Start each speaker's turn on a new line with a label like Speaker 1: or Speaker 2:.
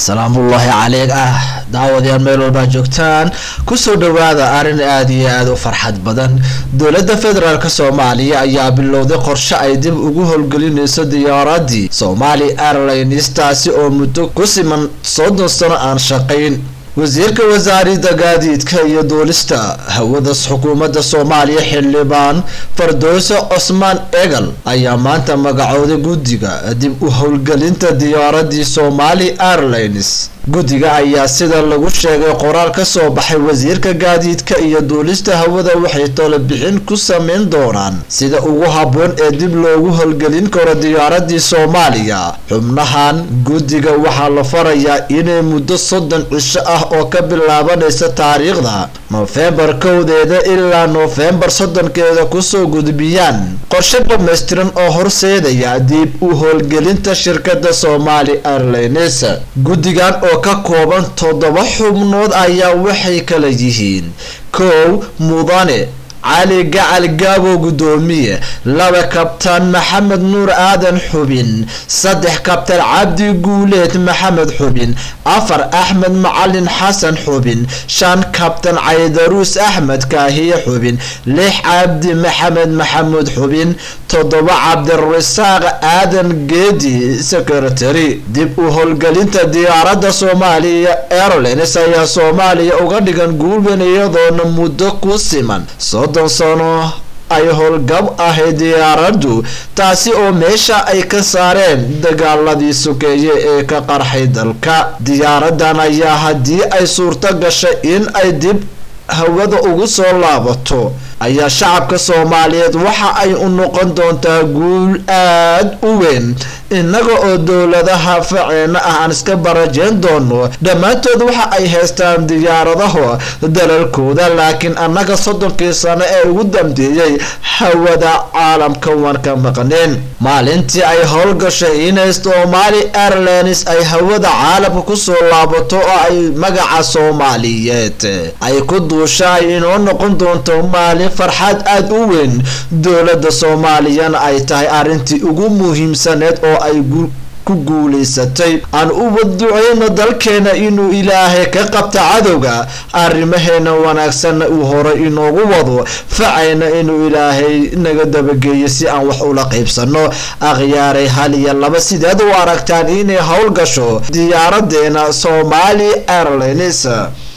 Speaker 1: salaamullaahi caleyk ah daawadayaal meel walbaa joogtaan kusoo dhawaada arrin aada iyo aada u farxad badan dowladda federaalk soomaaliya ayaa bilowday qorshe ay dib ugu howlgelinayso diyaaradii somali airlines taasi oo muddo ku siman soddon sano aan shaqayn wasiirka wasaaradda gaadiidka iyo duulista hawadas xukuumadda soomaaliya xildhibaan fardowse cosmaan egal ayaa maanta magacooday guddiga dib u howlgelinta diyaaradii somali airlines guddiga ayaa sida lagu sheegay qoraal ka soo baxay wasiirka gaadiidka iyo duulista hawada waxay tolobixin ku sameyn doonaan sida ugu habboon ee dib loogu howlgelin karo diyaaradii soomaaliya xubnahan guddiga waxaa la farayaa inay muddo soddon cisho ah oo ka bilaabanaysa taariikhda nofembar kowdeeda ilaa noofembar soddonkeeda kusoo gudbiyaan qorshe dhammaystiran oo horseedaya dib u howlgelinta shirkada somali airlines guddigan oo ka kooban toddoba xubnood ayaa waxay kala yihiin kow mudane cali gacal gaabo guddoomiye laba kabtaan maxamed nuur aadan xubin saddex kabtaan cabdi guuleed maxamed xubin afar axmed macalin xasan xubin shan kabtaan caydaruus axmed kaahiye xubin lix cabdi maxamed maxamuud xubin toddoba cabdirasaaq aadan geedi secretary dib u howlgelinta diyaaradda soomaaliya airlines ayaa soomaaliya uga dhigan guulban iyadoona muddo ku siman soddon sano ay howlgab ahay diyaaraddu taasi oo meesha ay ka saareen dagaaladii sokeeye ee ka qarxay dalka diyaaradan ayaa haddii ay suurto gashay in ay dib hawada ugu soo laabato ayaa shacabka soomaaliyeed waxa ay u noqon doontaa guul aada u weyn innaga oo dowladaha faceena ah aan iska barajeyn doono dhammaantood waxa ay haystaan diyaaradaho dalalkooda laakiin annaga soddonkii sano ee ugu dambeeyey hawada caalamka waan ka maqneen maalintii ay howlgashay inay somali airlines ay hawada caalamka kusoo laabato oo ay magaca soomaaliyeed ay ku duusha ay inoo noqon doonto maalin farxad aada u weyn dowladda soomaaliyana ay tahay arrintii ugu muhiimsaneed oo ay ku guulaysatay aan u waduceyno dalkeena inuu ilaahay ka qabta cadowga arrimaheena wanaagsanna uu horay inoogu wado facayna inuu ilaahay naga dabageeyo si aan wax ula qaybsano akhyaaray hal iyo laba sideed u aragtaan inay howlgasho diyaaradeena somali airlines